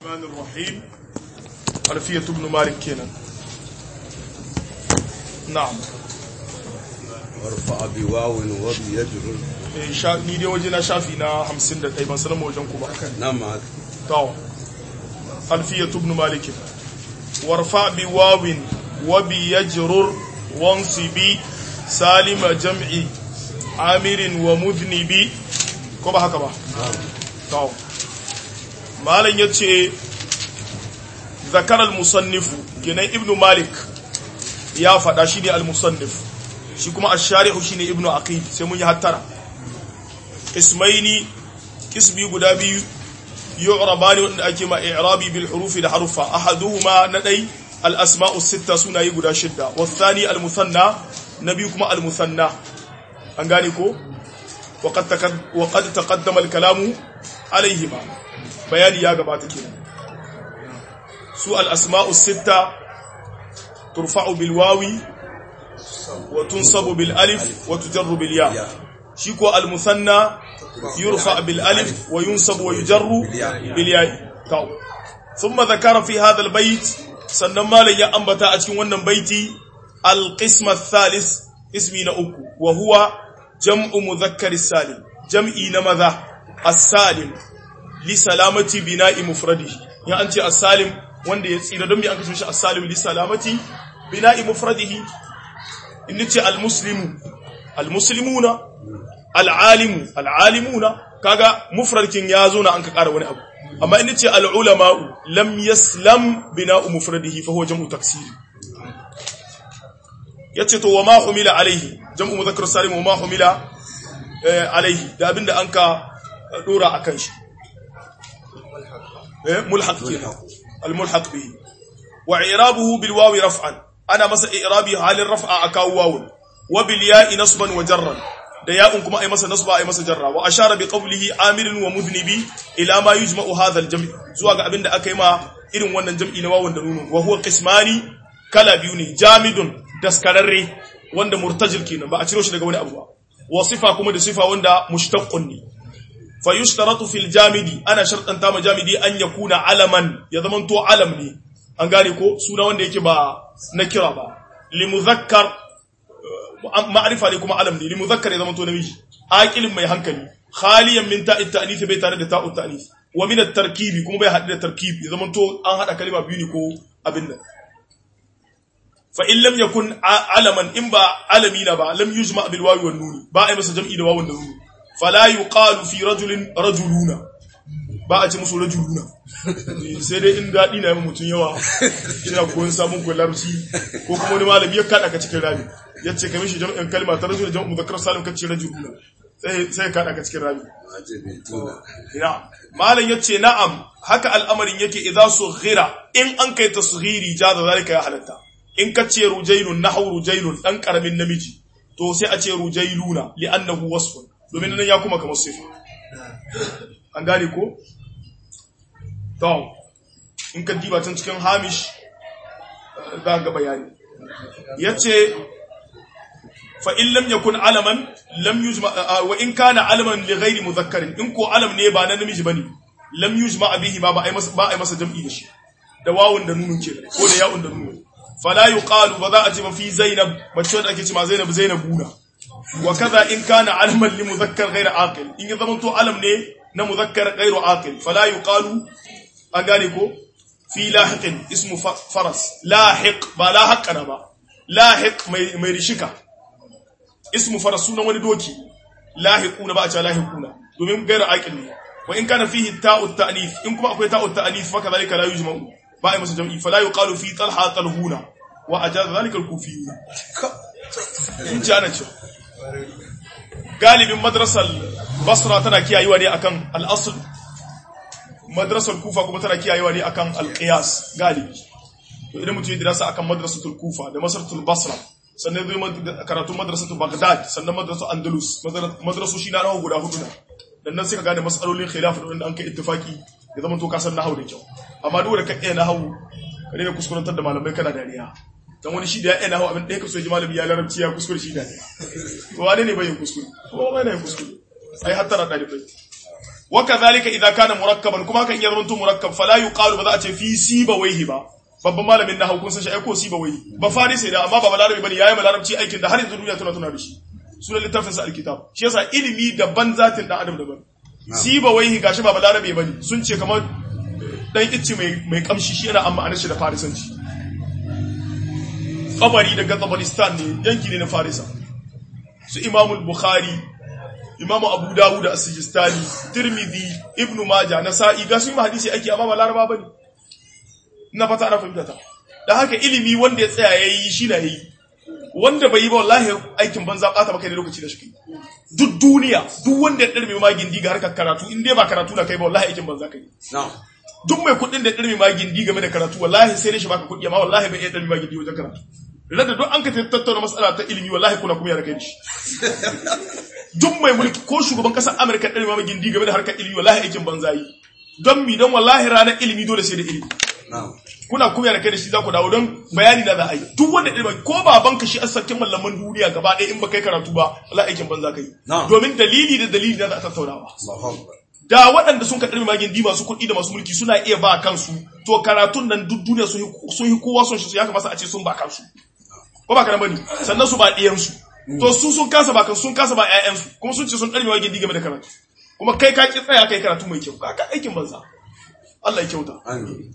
الرحمن الرحيم ألفية ابن مالك كينا نعم warfa bi wawin wa bi yajrur Eh, sha- ni dai waje na shafi na 51 ban sanar wajen ku ba nan ma haka to ألفية ابن مالك وارفع بواو وبيجرر وانصبي سالم جمع عامر ومذنب كما هكذا to malam ya ce zakarar musannifu kenan ibnu malik ya faɗa shi ne al-musannif shi kuma ash-shari'u shi ne ibnu aqil sai mun yi hattara ismaini kisbi guda biyu yu'rabani wanda ake ma i'rabi bil hurufi da harufa ahaduhuma na dai al-asma'u sitta sunayi guda shidda wathani al-musanna na biyu kuma al-musanna an gane ko وقد تقد- وقد تقدم الكلام عليهما بياني يا جماعه كده سوء الاسماء السته ترفع بالواو وتنصب بالالف وتجر بالياء شيكو المثنى يرفع بالالف وينصب ويجر بالياء تو ثم ذكر في هذا البيت سنما لي انبتا a cikin wannan baiti القسم الثالث اسمي na uku وهو jam'u muzakkar salim jam'i na maza as-salim li salamati bina'i mufradihi ya an ce as-salim wanda ya tsira don me an kashe shi as-salim li salamati bina'i mufradihi in ce al-muslimu al-muslimuna al-alimu al-alimuna kaga mufradkin ya zo na an ka ƙara wani abu amma in ce al-ulama'u lam yaslam bina'u mufradihi fa huwa jam'u taksiri yace to wa ma humila alaihi jam'u mudhakkar salim wa ma humila eh, alaihi da abinda an ka dora akan shi eh mulhaq kenan al mulhaq bihi wa i'rabuhu bil wawi raf'an ana masa i'rabi halin raf'a akaw wawun wa bil ya'i nasban wa jarran da ya'un kuma ai masa nasba ai masa jarra wa ashara bi qawlihi amirin wa mudhnibi ila ma yujma'u hadha al jam' zuwa ga abinda aka yi ma irin wannan jam'i na wawun da nunu wa huwa qismani kala biyu ne jamidun daskararre wanda murtajil kenan ba a ciro shi daga wani abu ba wa sifa kuma da sifa wanda mushtaqqun ne fa yushtaratu fil jamidi ana shartanta ma jamidi an yakuna alaman ya zaman to alam ne an gane ko suna wanda yake ba na kira ba li muzakkar uh, ma'rifa ne kuma alam ne li muzakkar ya zaman to namiji aqilin mai hankali khaliyan min ta'it ta'nith bai tare da ta'ut ta'nith wa min at-tarkibi kuma bai hadu da tarkib ya zaman to an hada kalma biyu ne ko abin nan fa in lam yakun a- alaman in ba alamina ba lam yujma bil wawi wan nun ba ai masa jam'i da wawun da nun fala yuqalu fi rajulin rajuluna ba a ce musu rajuluna sai dai in dadi na yi mutun yawa ina koyon samun ko larabci ko kuma wani malami ya kada ka cikin rami yace kai mishi jam'in kalma ta rajul jam'u muzakkar salim ka ce rajuluna sai sai ka kada ka cikin rami ajabi tuna na'am malam yace na'am haka al'amarin yake idza sughira in an kai tasghiri jaza zalika ya halatta in ka ce rujailun nahwu rujailun dan karamin namiji to sai a ce rujailuna li'annahu wasfun domin nan ya kuma kamar sifa an gane ko to in ka diba can cikin hamish eh, za ga bayani yace fa in lam yakun alaman lam yujma ah, wa in kana alaman li ghairi mudhakkarin in ko alam ne ba na namiji bane lam yujma bihi ma ba ai masa ba ai masa jam'i da shi da wawun da nunun ke ko da ya'un da nunun fala yuqalu ba za a ce ba fi zainab mace wanda ake ce ma zainab zainabuna wa kaza in kana alaman li mudhakkar ghairu aqil in ya zamanto alam ne na mudhakkar ghairu aqil fala yuqalu an gane ko fi lahiqin ismu fa- faras lahiq ba lahaqana ba lahiq mai mai rishika ismu faras sunan wani doki lahiquna ba a ce lahiquna domin gairu aqil ne wa in kana fihi ta'u ta'nif in kuma akwai ta'u ta'nif fa kadhalika la yujma'u ba ai masa jam'i fala yuqalu fi talha talhuna wa ajaza dhalika al-kufiyuna in ji ana cewa galibin madrasar basra tana kiyayewa ne akan al-asl madrasar kufa kuma tana kiyayewa ne akan al-qiyas galibi to idan mutum ya dirasa akan madrasatul kufa da madrasatul basra sannan zai mad- karatun madrasatul baghdad sannan madrasatul andalus madra- madrasoshi na rawa guda hudu na dan nan sai ka gane masalolin khilaf da wanda an kai ittifaki ya zama to ka san nahwu da kyau amma duk da ka iya nahwu ka daina kuskurantar da malamai kana dariya dan wani shi da ya iya nahwu abin da ya kaso ji malami ya larabci ya kuskure shi dariya to wane ne bai yin kuskure ko bai ne yin kuskure ai hattara dalibai wa kadhalika idza kana murakkaban kuma kan iya zamanto murakkab fala yuqalu ba za a ce fi sibawayhi ba babban malamin na hukun san shi aiko sibawayhi ba farisi da amma ba balarabi bane yayi malarabci aikin da har yanzu duniya tana tuna da shi sunan littafin sa alkitab shi yasa ilimi daban zatin dan adam daban sibawayhi gashi ba balarabi bane sun ce kamar dan icce mai mai kamshi shi yana amma anan shi da farisanci kabari daga Tabaristan ne yanki ne na Farisa su Imamul Bukhari Imamu Abu Dawud as-Sijistani Tirmidhi Ibn Majah Nasa'i ga su yi hadisi ake amma ba Laraba bane ina fata ana fahimta ta dan haka ilimi wanda ya tsaya yayi shi na yi wanda bai yi ba wallahi aikin banza bata maka ne lokaci da shi duk duniya duk wanda ya darbe ma gindi ga harkar karatu in dai ba karatu na kai ba wallahi aikin banza kai na'am duk mai kuɗin da darbe ma gindi game da karatu wallahi sai dai shi baka kuɗi amma wallahi bai iya darbe ma gindi wajen karatu rada duk an ka tattauna mas'ala ta ilimi wallahi kuna kuma ya kai shi duk mai mulki ko shugaban kasar Amerika darbe ma gindi game da harkar ilimi wallahi aikin banza yi don mi don wallahi ranar ilimi dole sai da ilimi na'am kuna kuma da kai da shi za ku dawo don bayani na za a yi duk wanda ilimi ko babanka shi asakin mallaman duniya gaba ɗaya in ba kai karatu ba wallahi aikin banza kai Na'am. domin dalili da dalili da za a tattaunawa Allahu akbar da waɗanda sun kaɗar magin di masu kuɗi da masu mulki suna iya ba kansu to karatun nan duk duniya sun yi- sun yi kowa son shi su ya kamata a ce sun ba kansu ko ba kana bane sannan su ba ɗiyansu to su sun kasa ba kansu sun kasa ba ƴaƴansu kuma sun ce sun ɗarmi magin di game da karatu kuma kai ka ki tsaya kai karatu mai kyau ka ka aikin banza Allah ya kyauta amin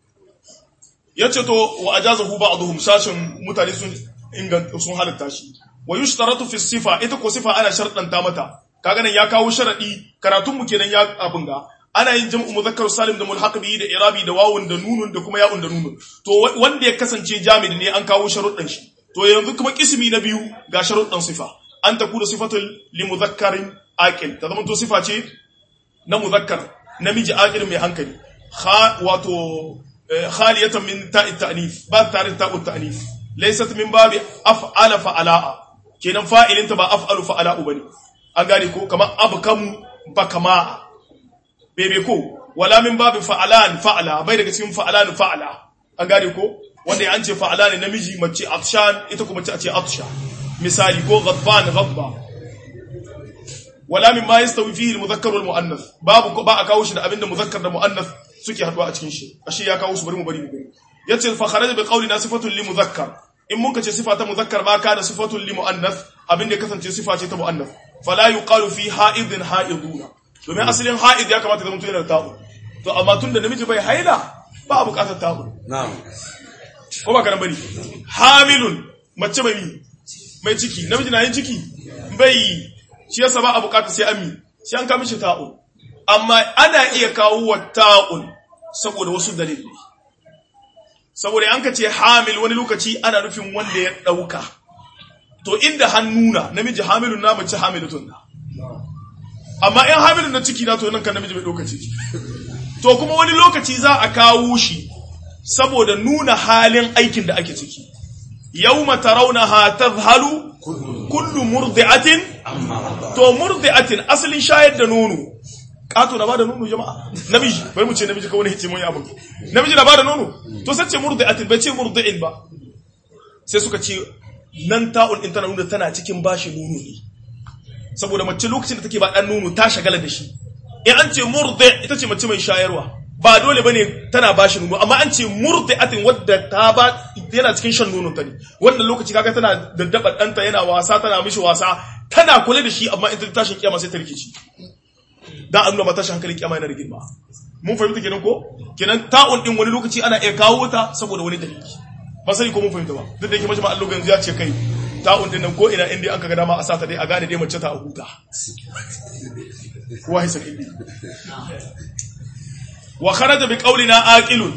yace to wa ajazahu ba'dhum sashin mutane sun inganta sun halitta shi wa yushtaratu fi sifa ita ko sifa ana sharɗanta mata kaga nan ya kawo sharadi karatun mu kenan ya abin ga ana yin jam'u muzakkar salim da mulhaq bihi da irabi da wawun da nunun da kuma ya'un da nunun to wa- wanda ya kasance jami'i ne an kawo sharuɗan shi to yanzu kuma kismi na biyu ga sharuɗan sifa an ta kuda sifatul li muzakkarin aqil ta zama to sifa ce na muzakkar namiji aqil mai hankali kha wato eh, khaliyatan min ta'i ta'nif ba tare da ta'u ta'nif laysat min babi af'ala fa'ala'a kenan fa'ilin ta ba af'alu fa'ala'u bane an gane ko kamar abkamu bakama bebe ko wala min babi fa'alan fa'ala bai daga cikin fa'alan fa'ala an gane ko wanda an ce fa'ala ne namiji mace atshan ita kuma ce a ce atsha misali ko ghadban ghadba wala min ma yastawi fihi al-mudhakkar wal muannath babu ko ba a kawo shi da abinda muzakkar da muannath suke haduwa a cikin shi ashe ya kawo su bari mu bari mu bari yace fa kharaja bi qawlina sifatun li mudhakkar in mun kace sifa ta muzakkar ma kana sifatun li muannath abinda ya kasance sifa ce ta muannath fala yuqalu fi ha'idin ha'iduna domin asalin ha'id ya kamata zama yana da ta'u to amma tunda namiji bai haila ba a bukatar ta'u na'am ko ba kana bari hamilun mace mai mi mai ciki namiji na yin ciki bai yi shi yasa ba a bukata sai an mi sai an kamishi ta'un amma ana iya kawo wa ta'un saboda wasu dalilai saboda an ka ce hamil wani lokaci ana nufin wanda ya dauka to inda hannuna namiji hamilun na mace hamilatun na amma in hamilun na ciki na to nan kan namiji bai dauka ciki to kuma wani lokaci za a kawo shi saboda nuna halin aikin da ake ciki yawma tarawnaha tadhhalu kullu murdi'atin to murdi'atin asalin shayar da nono kato na bada nono jama'a namiji bari mu ce namiji kawai hice mun yi abin namiji na bada nono to sai ce murdi'atin bai ce murdi'in ba sai suka ce nan ta'un din tana nuna tana cikin bashi nono ne saboda mace lokacin da take ba dan nono ta shagala da shi in an ce murdi ita ce mace mai shayarwa ba dole bane tana bashi nono amma an ce murdi'atin wadda ta ba yana cikin shan nono ta ne wannan lokaci kaga tana daddaba danta yana wasa tana mishi wasa tana kula da shi amma in ta tashin kiyama sai ta rikici dan an nuna mata tashin hankalin kiyama yana da girma mun fahimta kenan ko kenan ta'un din wani lokaci ana iya kawo ta saboda wani dalili ba sai ko mun fahimta ba duk da yake majma Allah yanzu ya ce kai ta'un din nan ko ina inda an kaga dama a sata dai a gane dai mace ta a huta kowa hisan indi wa kharaja bi qawlina aqilun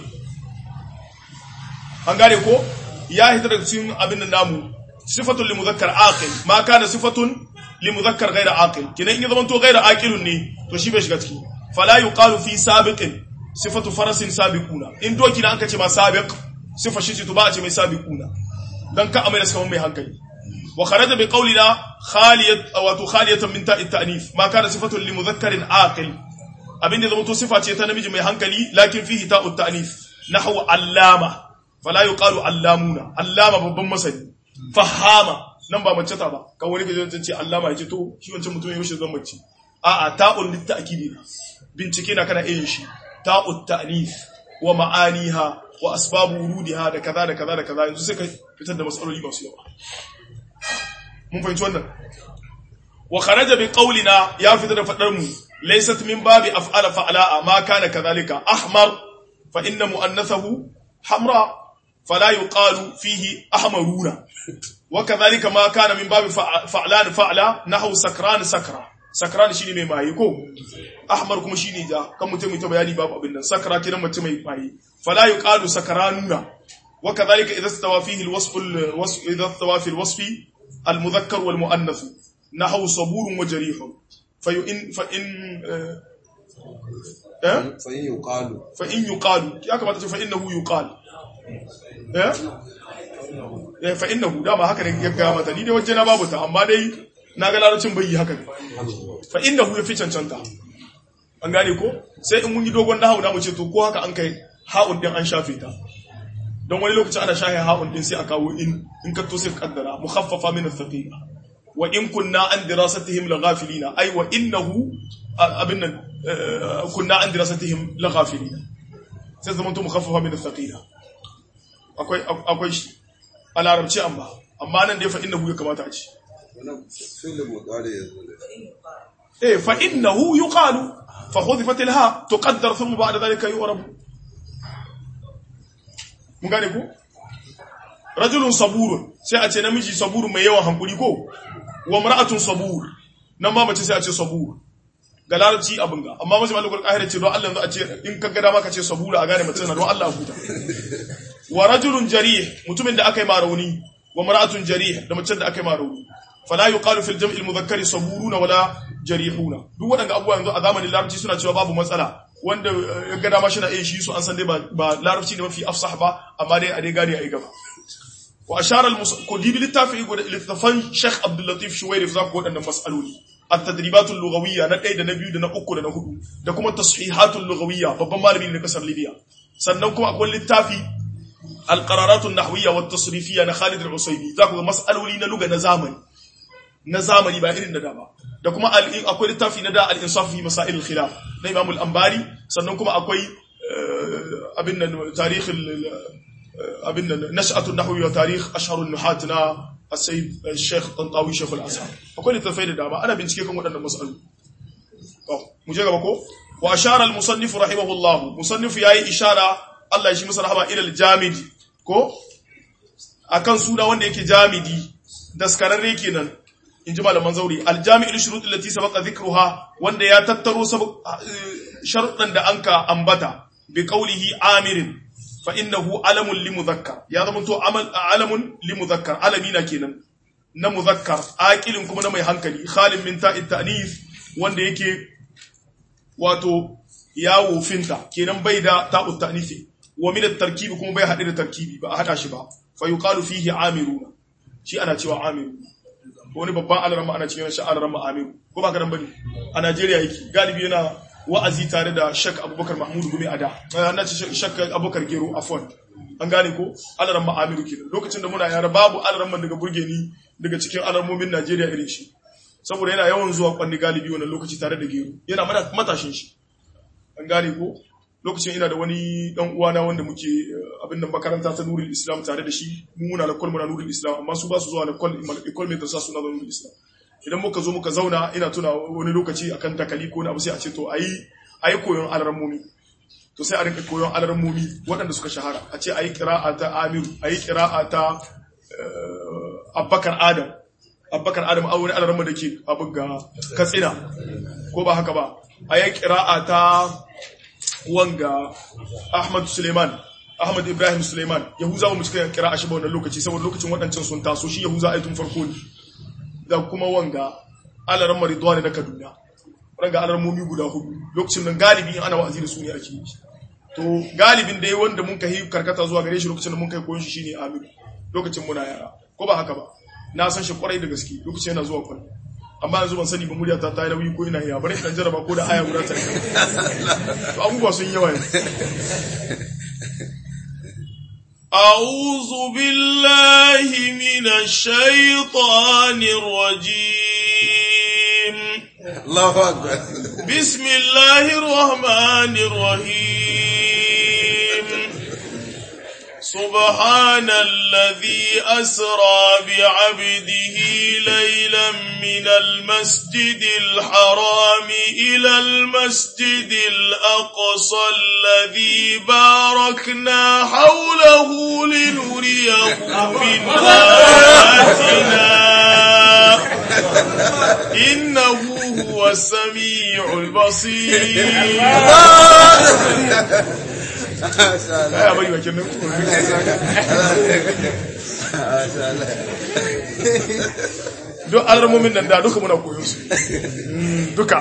an gane ko ya hita daga cikin abin da namu sifatun li muzakkar aqil ma kana sifatun li muzakkar ghayra aqil kina in ya zama to ghayra aqilun ne to shi bai shiga ciki fala yuqalu fi sabiqin sifatu farasin sabiquna in doki na an kace ma sabiq sifa shi to ba a ce mai sabiquna dan ka amai da suka mai hankali wa kharaja bi qawlina khaliyat aw khaliyatan min ta'it ta'nif ma kana sifatun li mudhakkarin aqil abin da zama to sifa ce ta namiji mai hankali lakin fihi ta'ut ta'nif nahwu allama fala yuqalu allamuna allama babban masani fahama nan ba mace ta ba kan wani gaje ce allama yace to shi wancan mutum ya mishi zan mace a'a ta'un litta'kidi na bincike na kana iya shi ta'ut ta'nif wa ma'aniha wa asbabu wurudiha da kaza da kaza da kaza yanzu sai ka fitar da matsaloli masu yawa mun fahimci wannan wa kharaja bi qawlina ya fita da fadar mu laysat min babi af'ala fa'ala ma kana kadhalika ahmar fa inna mu'annathahu hamra fala yuqalu fihi ahmaruna wa kadhalika ma kana min babi fa'lan fa'la nahwu sakran sakra sakran shine mai maye ko ahmar kuma shine ja kan mutum mai ta bayani babu abin nan sakra kiran mutum mai maye fala yuqalu sakranuna wa kadhalika idha istawa fihi alwasf alwasf idha istawa fi alwasfi المذكر والمؤنث نحو صبور وجريح فإن فإن أه؟ فإن يقال فإن يقال يا كما تقول فإنه يقال أه؟ eh fa innahu dama haka ne ya ga mata ni dai waje na babu ta amma dai na ga larabcin bai yi haka fa innahu ya fi cancanta an gane ko sai in mun yi dogon nahawu na mu ce to ko haka an kai ha'un din an shafe ta don wani lokaci ana shahe ha'un din sai a kawo in in ka to sai ka kaddara mukhaffafa min ath-thaqila wa in kunna an dirasatihim laghafilina ay wa innahu abin nan kunna an dirasatihim laghafilina sai zaman to mukhaffafa min ath-thaqila akwai akwai shi a larabci amma amma nan dai fa innahu ya kamata a ci wannan fi'il mudari yanzu eh fa innahu yuqalu fa hudhifat al-ha tuqaddar thumma ba'da dhalika yu'rabu mun gane ku rajulun saburun sai a ce namiji saburun mai yawan hankuri ko wa mar'atun sabur nan ma mace sai a ce sabur ga larabci abin ga amma mace malikul qahir ce don Allah yanzu a ce in ka ga dama ka ce sabura a gane mace na don Allah huta wa rajulun jarih mutumin da aka yi marauni wa mar'atun jarih da mace da aka yi marauni fala yuqalu fil jam'i al-mudhakkari saburuna wala jarihuna duk waɗanda abubuwa yanzu a zamanin larabci suna cewa babu matsala wanda ya ga dama shi na iya shi su an san dai ba larabci ne mafi afsah ba amma dai a dai gane a yi gaba wa ashara al dibi littafi go littafan Sheikh Abdul Latif Shuwairif za ku waɗannan mas'aloli at-tadribat al-lughawiyya na ɗaya da na biyu da na uku da na hudu da kuma tashihat al-lughawiyya babban malami ne na kasar Libya sannan kuma akwai littafi al-qararat an-nahwiyya wa at-tasrifiyya na Khalid al-Usaymi za ku ga mas'aloli na lugha na zamani na zamani ba irin na da ba da kuma akwai littafi na da al-insaf fi masail al-khilaf na Imam al-Ambari sannan kuma akwai abin nan tarikh abin nan nash'atu an-nahwi wa tarikh ashhar an-nuhat na as-sayyid al-sheikh Tantawi Sheikh al-Azhar akwai littafai da dama ana bincike kan waɗannan mas'alu to mu je gaba ko wa ashara al-musannif rahimahullah musannif yayi ishara Allah ya shi masa rahama ila al-jamidi ko akan suna wanda yake jamidi daskararre kenan in ji malaman zauri aljami'ul shurut allati sabaqa dhikruha wanda ya tattaro sharuɗan da anka ambata bi qawlihi amirin fa innahu alamun li mudhakkar ya zama to amal alamun li mudhakkar alamina kenan na mudhakkar aqilin kuma na mai hankali khalin min ta'it ta'nif wanda yake wato yawo finta kenan bai da ta'ut ta'nifi wa min at-tarkib kuma bai hade da tarkibi ba a hada shi ba fa yuqalu fihi amiruna shi ana cewa amiruna wani babban alarama ana cikin shi alarama amiru ko ba karan bane a Najeriya yake galibi yana wa'azi tare da Sheikh Abubakar Mahmud Gumi Ada na ce Sheikh Abubakar Gero Afwan an gane ko alarama amiru kenan lokacin da muna yara babu alarman daga burge ni daga cikin alarmomin Najeriya irin shi saboda yana yawan zuwa kwanni galibi wannan lokaci tare da Gero yana matashin shi an gane ko lokacin ina da wani dan uwana wanda muke abin da makaranta ta Nurul Islam tare da shi mu muna da kwal muna Nurul Islam amma su ba su zuwa da kwal kwal mai sa suna da Nurul Islam idan muka zo muka zauna ina tuna wani lokaci akan dakali ko na abu sai a ce to ayi ayi koyon alarmomi to sai a rinka koyon alarmomi waɗanda suka shahara a ce ayi qira'a ta Amiru ayi qira'a ta Abubakar Adam Abubakar Adam a wani alarma da ke abu ga Katsina ko ba haka ba ayi qira'a ta wanga Ahmad Suleiman Ahmad Ibrahim Suleiman Yahuza mu cika kira a shi ba wannan lokaci saboda lokacin waɗancan sun taso shi Yahuza ai tun farko ne da kuma wanga Alaran Maridwan na Kaduna wanga alaran mumi guda hudu lokacin nan galibi in ana wa'azi da su ne ake yi to galibin dai wanda mun kai karkata zuwa gare shi lokacin da mun kai koyon shi shine Amir lokacin muna yara ko ba haka ba na san shi kwarai da gaske lokacin yana zuwa kwallo amma yanzu ban sani ba murya ta tayi nauyi ko ina iya bari dan jaraba ko da aya guda ta to abubuwa sun yawa أعوذ بالله من الشيطان الرجيم Allahu akbar بسم الله الرحمن الرحيم سبحان الذي أسرى بعبده ليلا من المسجد الحرام إلى المسجد الأقصى الذي باركنا حوله لنريه من آياتنا إنه هو السميع البصير يا بي وكنا duk alamomin nan da duka muna koyon su duka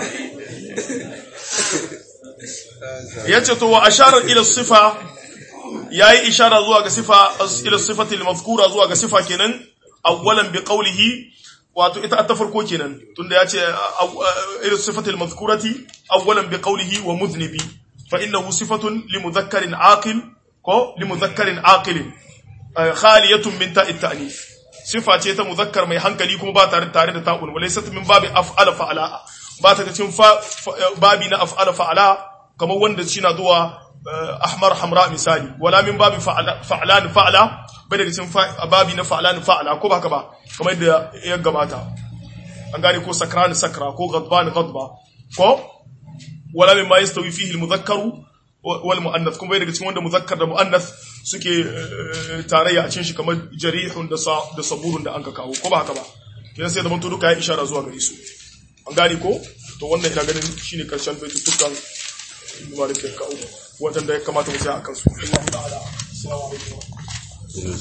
ya ce to wa asharar ila sifa ya yi ishara zuwa ga sifa ila sifatil mazkura zuwa ga sifa kenan awwalan bi qawlihi wato ita ta farko kenan tunda ya ce ila sifatil mazkurati awwalan bi qawlihi wa mudhnibi fa innahu sifatun li mudhakkarin aqil ko li mudhakkarin aqil khaliyatun min ta'it ta'nif sifa ce ta muzakkar mai hankali kuma ba tare tare da ta'un walaysat min babi af'ala fa'ala ba ta cikin babi na af'ala fa'ala kamar wanda shi na zuwa ahmar hamra misali wala min babi fa'lan fa'ala bai daga cikin babi na fa'lan fa'ala ko ba haka ba kamar yadda ya gabata an gane ko sakran sakra ko ghadban ghadba ko wala min ma yastawi fihi al-mudhakkaru wal muannath kuma bai daga cikin wanda muzakkar da muannath suke tarayya a cikin shi kamar jarihun da da saburun da anka kawo ko ba haka ba kidan sai zaman to duka ya ishara zuwa gare su an gane ko to wannan ina ganin shine karshen baitutukan Malik ya kawo wadanda ya kamata mu tsaya akan su Allah ta'ala assalamu alaikum